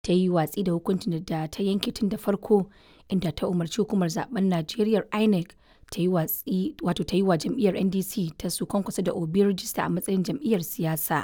ta yi watsi da hukuncin da ta yanke tun da farko inda ta umarci hukumar zaben Najeriya INEC ta yi watsi wato ta yi wa jam'iyyar NDC ta su kwankwasa da Obi rijista a matsayin jam'iyyar siyasa.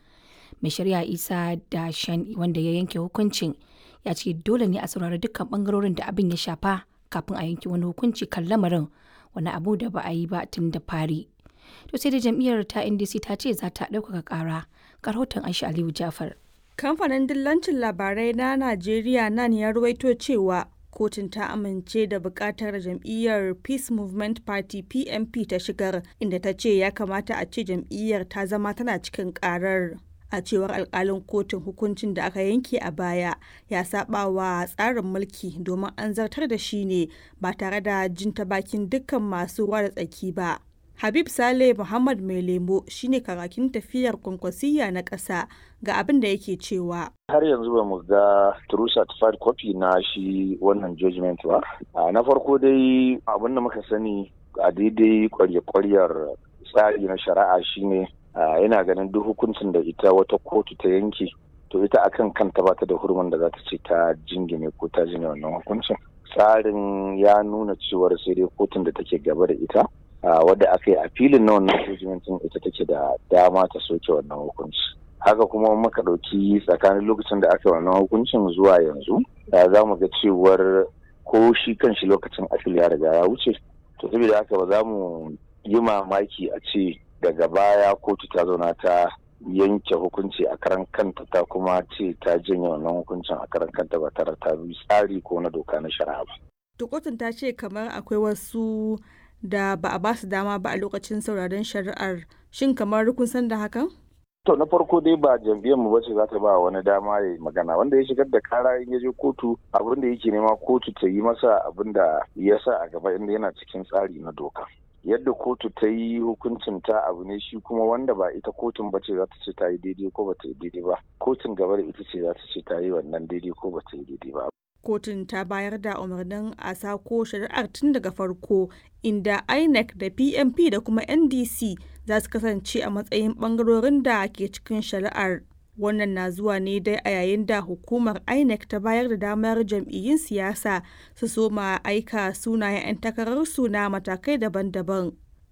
Mai shari'a Isa da Shan wanda ya yanke hukuncin ya ce dole ne a saurari dukkan bangarorin da abin ya shafa kafin a yanke wani hukunci kan lamarin wani abu da ba a yi ba tun da fari. To sai da jam'iyyar ta NDC ta ce za ta ɗaukaka ƙara. Rahoton Aisha Aliyu Jafar. Kamfanin dillancin labarai na Najeriya nan ya ruwaito cewa kotun ta amince da bukatar jam'iyyar Peace Movement Party PMP ta shigar inda ta ce ya kamata a ce jam'iyyar ta zama tana cikin karar. A cewar alkalin kotun hukuncin da aka yanke a baya ya saba wa tsarin mulki domin an zartar da shi ne ba tare da jin ta bakin dukkan masu ruwa da tsaki ba. Habib Saleh Muhammad Mai Lemo shine karakin tafiyar kwankwasiyya na ƙasa ga abin da yake cewa. Har yanzu ba mu ga true certified copy na shi wannan judgment ba. Na farko dai abin da muka sani a daidai kwarya-kwaryar tsari na shari'a shine yana ganin duk hukuncin da ita wata kotu ta yanke to ita akan kanta ba ta da hurumin da za ta ce ta jingine ko ta jine wannan hukuncin. Tsarin ya nuna cewar sai dai kotun da take gaba da ita wadda aka yi a filin na wannan judgmentin ita take da dama ta soke wannan hukunci haka kuma muka ɗauki tsakanin lokacin da aka yi wannan hukuncin zuwa yanzu da za mu ga cewar ko shi kan shi lokacin afil ya riga ya wuce to saboda haka ba za mu yi mamaki a ce daga baya kotu ta zauna ta yanke hukunci a karan kanta ta kuma ce ta janye wannan hukuncin a karan kanta ba tare ta bi tsari ko na doka na shari'a ba. Tukotun ta ce kamar akwai wasu da ba a basu dama ba a lokacin sauraron shari'ar shin kamar kun san da hakan? To na farko dai ba jam'iyyar mu bace za ta ba wani dama ya magana wanda ya shigar da kara in ya je kotu abin da yake nema kotu ta yi masa abin da ya sa a gaba inda yana cikin tsari na doka. Yadda kotu ta yi hukuncin ta abu ne shi kuma wanda ba ita kotun bace za ta ce ta yi daidai ko ba ta yi daidai ba. Kotun gaba da ita ce za ta ce ta yi wannan daidai ko ba ta yi daidai ba. kotun ta bayar da umarnin a sako shari'ar tun daga farko inda inec da pmp da kuma ndc za su kasance a matsayin bangarorin da ke cikin shari'ar wannan na zuwa ne dai a yayin da hukumar inec ta bayar da damar jam'iyyun siyasa su soma aika sunayen 'yan takararsu na matakai daban-daban